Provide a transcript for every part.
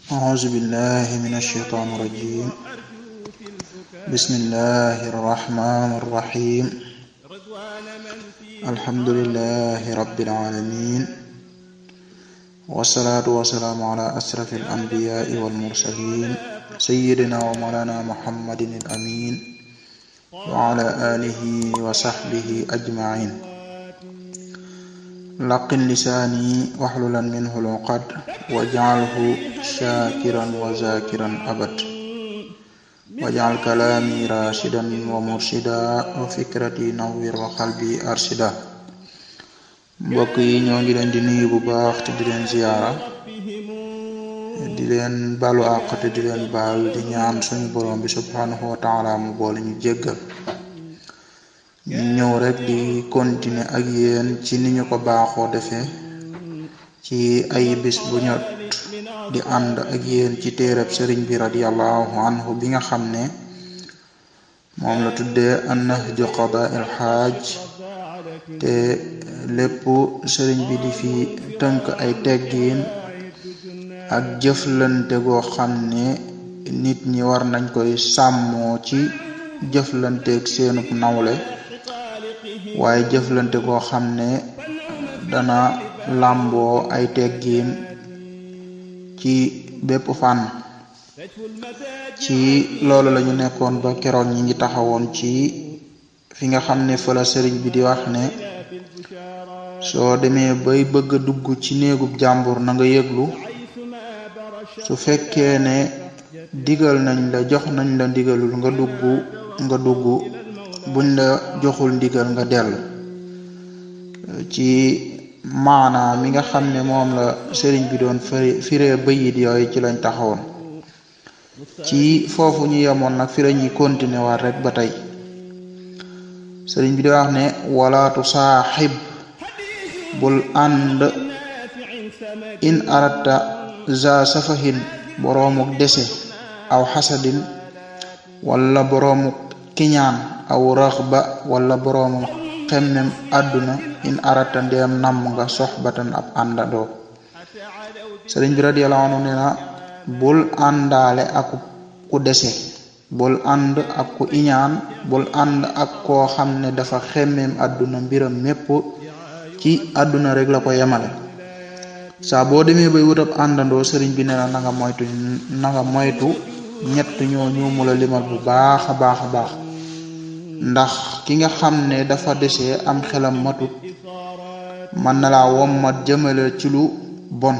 أعوذ بالله من الشيطان الرجيم بسم الله الرحمن الرحيم الحمد لله رب العالمين والصلاة والسلام على أشرف الأنبياء والمرسلين سيدنا ومولانا محمد الأمين وعلى آله وصحبه أجمعين laqin lisaani waxlulan minhu luqad wajcalhu shaakiran wa zakiran abad wajcal kalaami rashidan wa murshida wa fikrati nawwir wa qalbi arshida mbokk yi ñoo ngi leen di nuyu bu baax te di leen ziyaara di leen balu àq te di leen baal di ñaan suñu borom bi subhanahu wa taala mu boole ñu jéggal ñu ñëw rek di continuer ak yéen ci ni ñu ko baaxoo defee ci ay bis bu ñot di ànd ak yéen ci téereb sëriñ bi radiallahu anhu bi nga xam ne moom la tuddee annahju qadaa il xaaj te lépp sëriñ bi di fi tënk ay teggiin ak jëflante goo xam ne nit ñi war nañ koy sàmmoo ci jëflanteeg seenub nawle waaye jëflante koo xam ne dana làmboo ay teggiin ci bépp fànn ci loolu lañu nekkoon ba keroog ñi ngi taxawoon ci fi nga xam ne fa la sëriñ bi di wax ne soo demee bay bëgg a dugg ci néegub jàmbur na nga yëglu su fekkee ne digal nañ la jox nañ la ndigalul nga dugg nga dugg buñ la joxul ndigal nga dellu ci maanaa mi nga xam ne moom la sëriñ bi doon firi firee bayit yooyu ci lañ taxawoon ci foofu ñu yemoon nag fi lañuy continuer waat rek ba tey sëriñ bi di wax ne walaatu saaxib bul ànd in aratta za safahin boroomuk dese aw xasadin wala boroomuk kiñaan aw raxba wala boroomu xemmem àdduna in arata ndeem namm nga soxbatan ab àndandoo sëriñ bi radiyallahu anhu nee na bul àndaale ak ku dese bul ànd ak ku iñaan bul ànd ak koo xam ne dafa xemmem àdduna mbiram mépp ci àdduna rek la ko yemale saa boo demee bay wut ab àndandoo sëriñ bi nee na na nga moytu na nga moytu ñett ñoo ñu mu la limal bu baax a baax a baax ndax ki nga xam ne dafa desee am xelam matut mën na laa wommat jëmale ci lu bon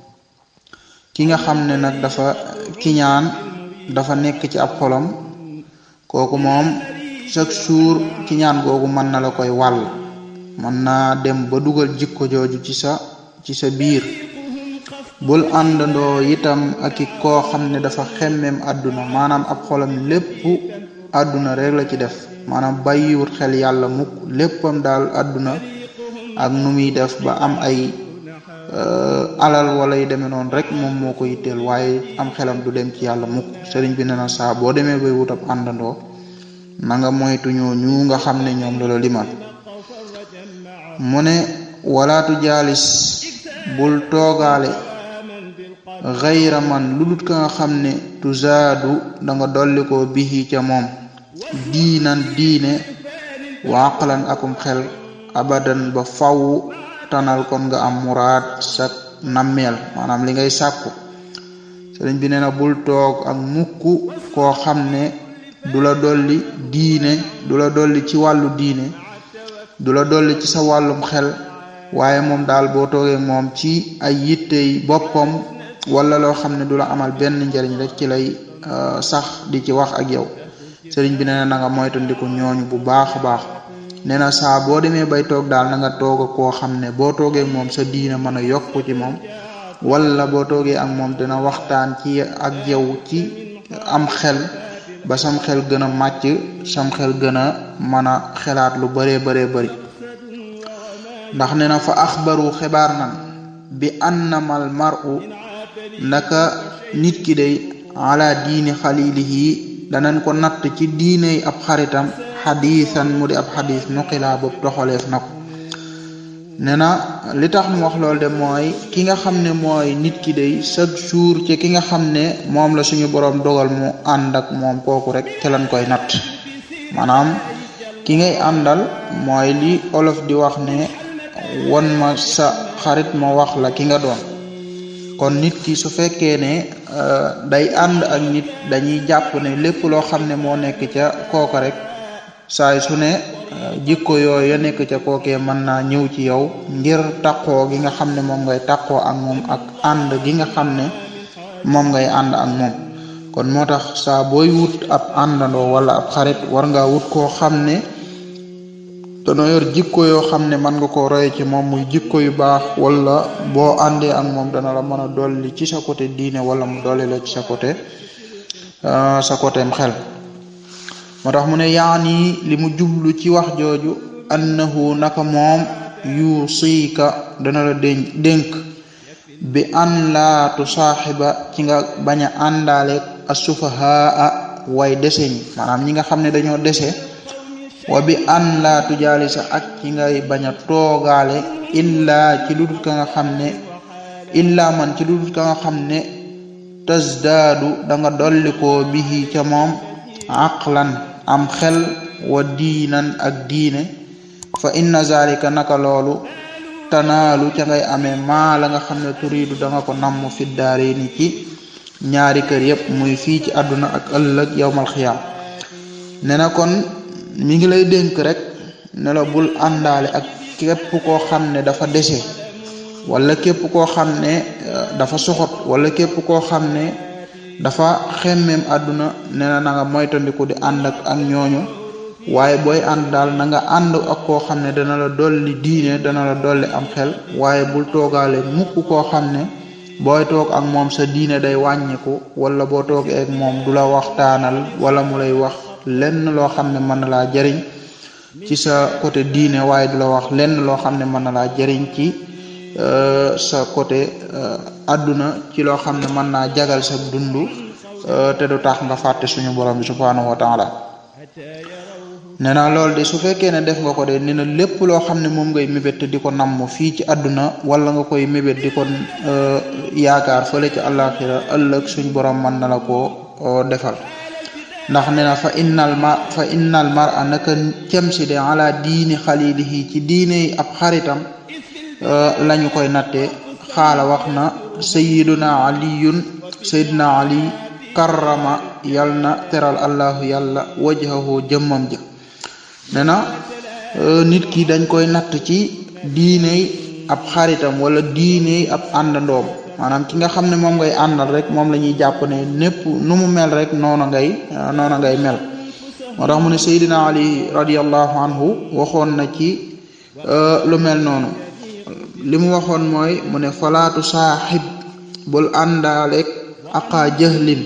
ki nga xam ne nag dafa kiñaan dafa nekk ci ab xolam kooku moom chaque jour kiñaan googu mën na la koy wàll mën naa dem ba dugal jikko jooju ci sa ci sa biir bul àndandoo itam ak i koo xam ne dafa xemmem àdduna maanaam ab xolam lépp àdduna rek la ci def maanaam bàyyiwut xel yàlla mukk léppam daal àdduna ak nu muy def ba am ay alal wala yu demee noonu rek moom moo ko yitteel waaye am xelam du dem ci yàlla mukk sëriñ bi ne na saa boo demee bay wut ab àndandoo na nga moytu ñoo ñu nga xam ne ñoom la la limal mu ne walaatu jaalis bul toogaale xayra man lu dut ka nga xam ne tuzaadu da nga dolli ko bihi ca moom diinan diine waaqalan akum xel abadan ba faw tanal kon nga am muraad sa nammeel maanaam li ngay sàkku sëriñ bi nee na bul toog ak mukk koo xam ne du la dolli diine du la dolli ci wàllu diine du la dolli ci sa wàllum xel waaye moom daal boo toogee moom ci ay yittey boppam wala loo xam ne du la amal benn njariñ rek ci lay sax di ci wax ak yow sëriñ bi nee na na nga moytandiku ñooñu bu baax a baax nee na saa boo demee bay toog daal na nga toog koo xam ne boo toogee moom sa diina mën a yokku ci moom wala boo toogee ak moom dina waxtaan ci ak yow ci am xel ba sam xel gën a màcc sam xel gën a mën a xelaat lu baree baree bari ndax nee na fa axbaru xibaar nan bi annamal mar'u naka nit ki day ala diini xalilihi danañ ko natt ci diiney ab xaritam xadiisan mu di ab xadiis nuqilaa boobu toxaleef na ko nee na li tax mu wax loolu de mooy ki nga xam ne mooy nit ki day chaque jour ci ki nga xam ne moom la suñu boroom dogal mu ànd ak moom kooku rek te lañ koy natt maanaam ki ngay àndal mooy li olof di wax ne won ma sa xarit ma wax la ki nga doon kon nit ki su fekkee ne day ànd ak nit dañuy jàpp ne lépp loo xam ne moo nekk ca kooka rek saay su ne jikko yooyu ya nekk ca kookee mën naa ñëw ci yow ngir taqoo gi nga xam ne moom ngay taqoo ak moom ak ànd gi nga xam ne moom ngay ànd ak moom kon moo tax saa booy wut ab àndandoo wala ab xarit war nga wut koo xam ne dana yor jikko yoo xam ne mën nga koo roye ci moom muy jikko yu baax wala boo àndee ak moom dana la mën a dolli ci sa côté diine wala mu dolli la ci sa côté sa côté xel moo tax mu ne yaani li mu jublu ci wax jooju annahu naka moom yu siika dana la dénk dénk bi an laa tusaaxiba ci nga bañ a àndaale asufahaa way dese ñi maanaam ñi nga xam ne dañoo dese wa bi an laa tujaalisa ak ci ngay bañ a toogaale illaa ci ludul ka nga xam ne illaa man ci ludul ka nga xam ne tasdaadu da nga dolli koo bihi ca moom aqlan am xel wa diinan ak diine fa inna zalika naka loolu tanaalu ca ngay amee maa la nga xam ne turiidu da nga ko namm fi daare ni ci ñaari kër yépp muy fii ci àdduna ak ëllëg yowmal xiyaam ne na kon mi ngi lay dénk rek ne la bul àndaale ak képp koo xam ne dafa dese wala képp koo xam ne dafa soxot wala képp koo xam ne dafa xemmeem àdduna ne na na nga moytandiku di ànd ak ak ñooñu waaye booy ànd daal na nga ànd ak koo xam ne dana la dolli diine dana la dolli am xel waaye bul toogaale mukk koo xam ne booy toog ak moom sa diine day wàññiku wala boo toogee ak moom du la waxtaanal wala mu lay wax lenn loo xam ne mën na laa jariñ ci sa côté diine waaye du la wax lenn loo xam ne mën na laa jariñ ci sa côté àdduna ci loo xam ne mën naa jagal sa dund te du tax nga fàtte suñu borom bi subhanahu wa taala nee na loolu de su fekkee ne def nga ko de nee na lépp loo xam ne moom ngay mébét te di ko namm fii ci àdduna wala nga koy mébét di ko yaakaar fële ci àllaaxira ëllëg suñ borom mën na la koo defal ndax nee na fa innal ma fa innal mar'a naka cem si de ala diini xalilihi ci diine yi ab xaritam lañu koy natte xaala wax na sayiduna aliyun sayiduna ali karrama yal na teral allahu yàlla wajhahu jëmmam ja ne na nit ki dañ koy natt ci diiney ab xaritam wala diiney ab àndandoom maanaam ki nga xam ne moom ngay àndal rek moom la ñuy jàpp ne népp nu mu mel rek noona ngay noona ngay mel moo tax mu ne sayidina ali radiallahu anhu waxoon na ci lu mel noonu li mu waxoon mooy mu ne falaatu saaxib bul àndaaleeg aqaa jëhlin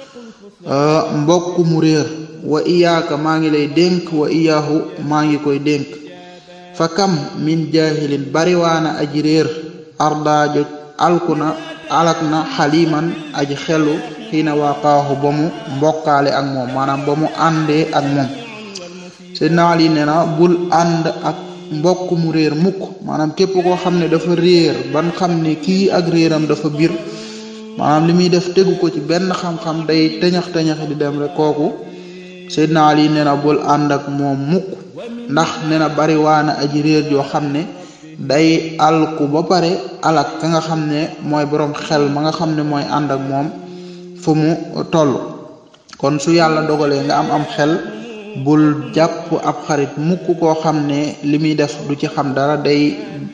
mbokk mu réer wa iyaaka maa ngi lay dénk wa iyaahu maa ngi koy dénk fa kam min jahilin bariwaana aji réer ardaajo alkuna alak na xaliman aji xelu xiina waaqaahu ba mu mbokkaale ak moom maanaam ba mu àndee ak moom Seydina Ali nee na bul ànd ak mbokk mu réer mukk maanaam képp koo xam ne dafa réer ban xam ne kii ak réeram dafa bir maanaam li muy def tegu ko ci benn xam-xam day tëñax tëñax di dem rek kooku Seydina Ali nee na bul ànd ak moom mukk ndax nee na bari waana aji réer yoo xam ne day alku ba pare alak ka nga xam ne mooy boroom xel ma nga xam ne mooy ànd ak moom fu mu toll kon su yàlla dogalee nga am am xel bul jàpp ab xarit mukk koo xam ne li muy def du ci xam dara day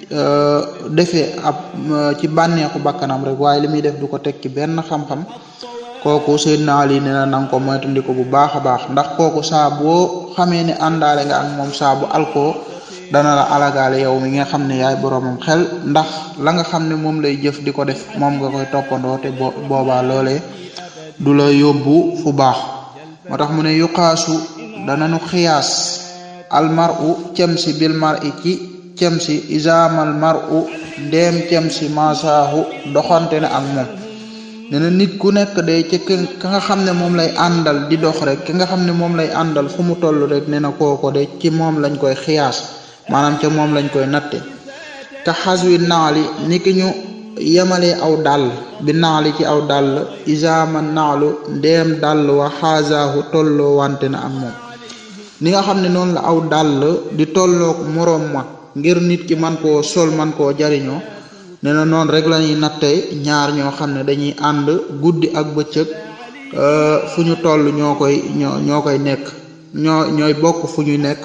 defee ab ci bànneexu bakkanam rek waaye li muy def du ko teg ci benn xam-xam kooku Seydina Ali nee na nanga ko moytandiku bu baax a baax ndax kooku saa boo xamee ne àndaale nga ak moom saa bu alkoo dana la alagaale yow mi nga xam ne yaay boroomam xel ndax la nga xam ne moom lay jëf di ko def moom nga koy toppandoo te bo boobaa loolee du la yóbbu fu baax moo tax mu ne yuqaasu dananu xiyaas almaru cem si bil mar i ci cem si isaamal maru ndeem cem si masaahu doxante ne ak moom nee na nit ku nekk day ci ka nga xam ne moom lay àndal di dox rek ki nga xam ne moom lay àndal fu mu toll rek nee na kooko de ci moom lañ koy xiyaas maanaam ca moom lañ koy natte ka xaswi naali ni ki ñu yemalee aw dàll bi naali ci aw dàll isaama naalu ndeem dàll wa xaasaahu tolloo wante na ak moom ni nga xam ne noonu la aw dàll di tolloog moroom ma ngir nit ki man koo sol man koo jariñoo nee na noonu rek la ñuy natte ñaar ñoo xam ne dañuy ànd guddi ak bëccëg fu ñu toll ñoo koy ñoo ñoo koy nekk ñoo ñooy bokk fu ñuy nekk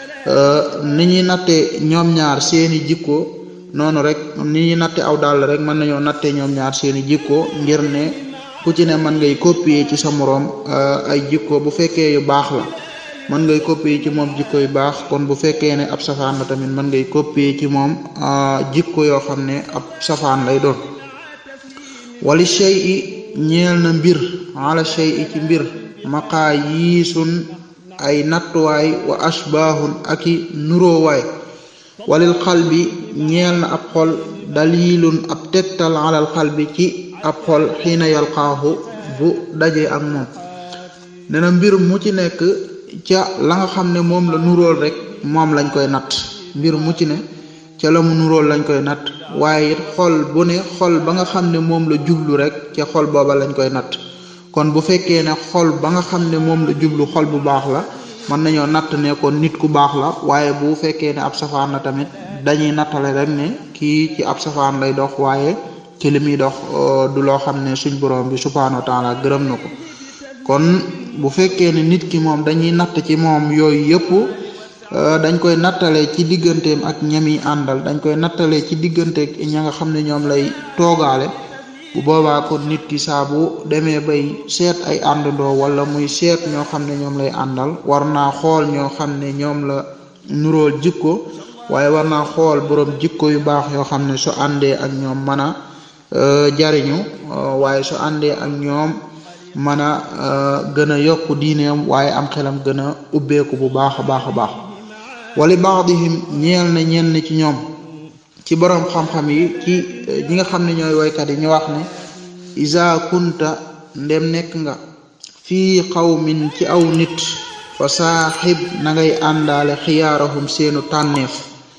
ni ñuy natte ñoom ñaar seeni jikko noonu rek ni ñuy natte aw dàll rek mën nañoo natte ñoom ñaar seeni jikko ngir ne ku ci ne mën ngay copier ci sa moroom ay jikko bu fekkee yu baax la mën ngay copier ci moom jikko yu baax kon bu fekkee ne ab safaan la tamit mën ngay copier ci moom jikko yoo xam ne ab safaan lay doon wali shay i ñeel na mbir ala shay i ci mbir maqaa yiisun ay nattuwaay wa ashbaahun aki nuróowaay walil xalbi ñeel na ab xol dalilun ab tegtal alal xalbi ci ab xol xiina yalqaahu bu dajee ak moom nena mbir mu ci nekk ca la nga xam ne moom la nuróol rek moom lañ koy natt mbir mu ci ne ca la mu nuróol lañ koy natt waaye it xol bu ne xol ba nga xam ne moom la jublu rek ca xol booba lañ koy natt kon bu fekkee ne xol ba nga xam ne moom la jublu xol bu baax la mën nañoo natt ne kon nit ku baax la waaye bu fekkee ne ab safaan la tamit dañuy nattale rek ne kii ci ab safaan lay dox waaye ci li muy dox du loo xam ne suñ borom bi subhaanahu wa taala gërëm na ko kon bu fekkee ne nit ki moom dañuy natt ci moom yooyu yëpp dañ koy nattale ci digganteem ak ñami àndal dañ koy nattale ci diggante ña nga xam ne ñoom lay toogaale bu boobaa kon nit ki saa bu demee bay seet ay àndandoo wala muy seet ñoo xam ne ñoom lay àndal war naa xool ñoo xam ne ñoom la nuróol jikko waaye war naa xool borom jikko yu baax yoo xam ne su àndee ak ñoom mën a jariñu waaye su àndee ak ñoom mën a gën a yokk diineem waaye am xelam gën a ubbeeku bu baax a baax a baax wali baadihim ñeel na ñenn ci ñoom ci borom xam-xam yi ci ñi nga xam ne ñooy woykat yi ñu wax ne isa kunta ndem nekk nga fii qawmin ci aw nit fa saaxib na ngay àndaale xiyaarahum seenu tànneef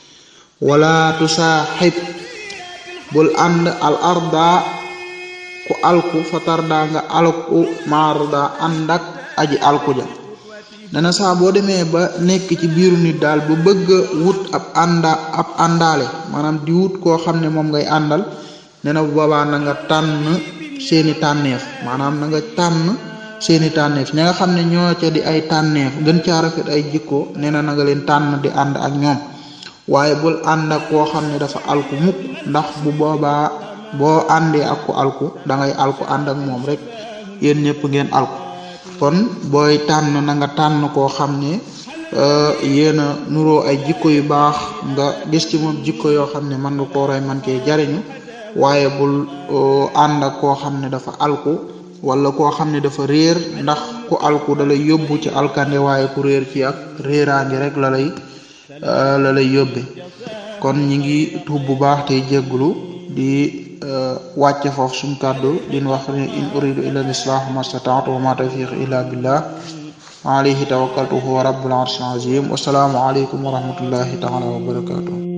wala tu saaxib bul ànd al arda ku alku fa tarda nga alku marda ànd ak aji alku ja dana saa boo demee ba nekk ci biiru nit daal bu bëgg a wut ab ànda ab àndaale maanaam di wut koo xam ne moom ngay àndal nee na bu boobaa na nga tànn seeni tànneef maanaam na nga tànn seeni tànneef ña nga xam ne ñoo ca di ay tànneef gën caa rafet ay jikko nee na na nga leen tànn di ànd ak ñoom waaye bul ànd ak koo xam ne dafa alku mukk ndax bu boobaa boo àndee ak ku alku da ngay alku ànd ak moom rek yéen ñëpp ngeen alku kon booy tànn na nga tànn koo xam ne yéen a nuroo ay jikko yu baax nga gis ci moom jikko yoo xam ne mën nga koo roy man cee jariñu waaye bul ànd ak koo xam ne dafa alku wala koo xam ne dafa réer ndax ku alku da lay yóbbu ci alkande waaye ku réer ci ak réeraangi rek la lay la lay yóbbe kon ñi ngi tuub bu baax tey jégglu di wàcce foofu suñ kàddu din wax ne in uridu illa lislah mastataatu wa ma tawfiq illa billah alayhi tawakkaltu huwa rabbul arshil azim wasalaamu aleykum wa rahmatullahi taala wa barakatuh